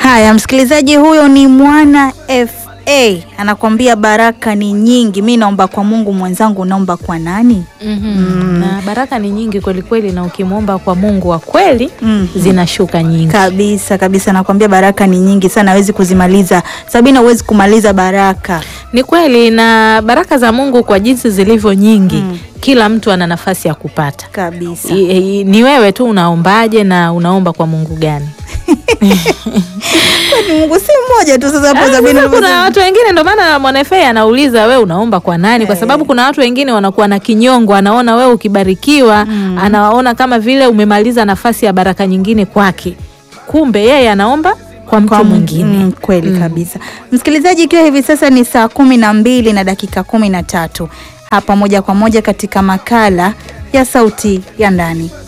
Haya, msikilizaji, huyo ni mwana FA anakwambia baraka ni nyingi. Mi naomba kwa Mungu, mwenzangu naomba kwa nani? Mhm. Na baraka ni nyingi kweli kweli, na ukimwomba kwa Mungu wa kweli Mhm. zinashuka nyingi. Kabisa kabisa, nakwambia baraka ni nyingi sana, hawezi kuzimaliza. Sabina, huwezi kumaliza baraka. Ni kweli, na baraka za Mungu kwa jinsi zilivyo nyingi, Mm. kila mtu ana nafasi ya kupata. Kabisa. I- i- Ni wewe tu unaombaje na unaomba kwa Mungu gani? Kwani Mungu si mmoja tu. Sasa hapo Ah, Sabina, sasa kuna ulivyosema- watu wengine, ndio maana mwanafe anauliza we unaomba kwa nani? Kwa Eh. sababu kuna watu wengine wanakuwa na kinyongo, anaona wewe ukibarikiwa, anaona kama vile umemaliza nafasi ya baraka nyingine kwake, kumbe yeye anaomba kwa mtu kwa mwingine. Mm, kweli kabisa. Msikilizaji, ikiwa hivi sasa ni saa kumi na mbili na dakika kumi na tatu hapa moja kwa moja katika makala ya Sauti ya Ndani.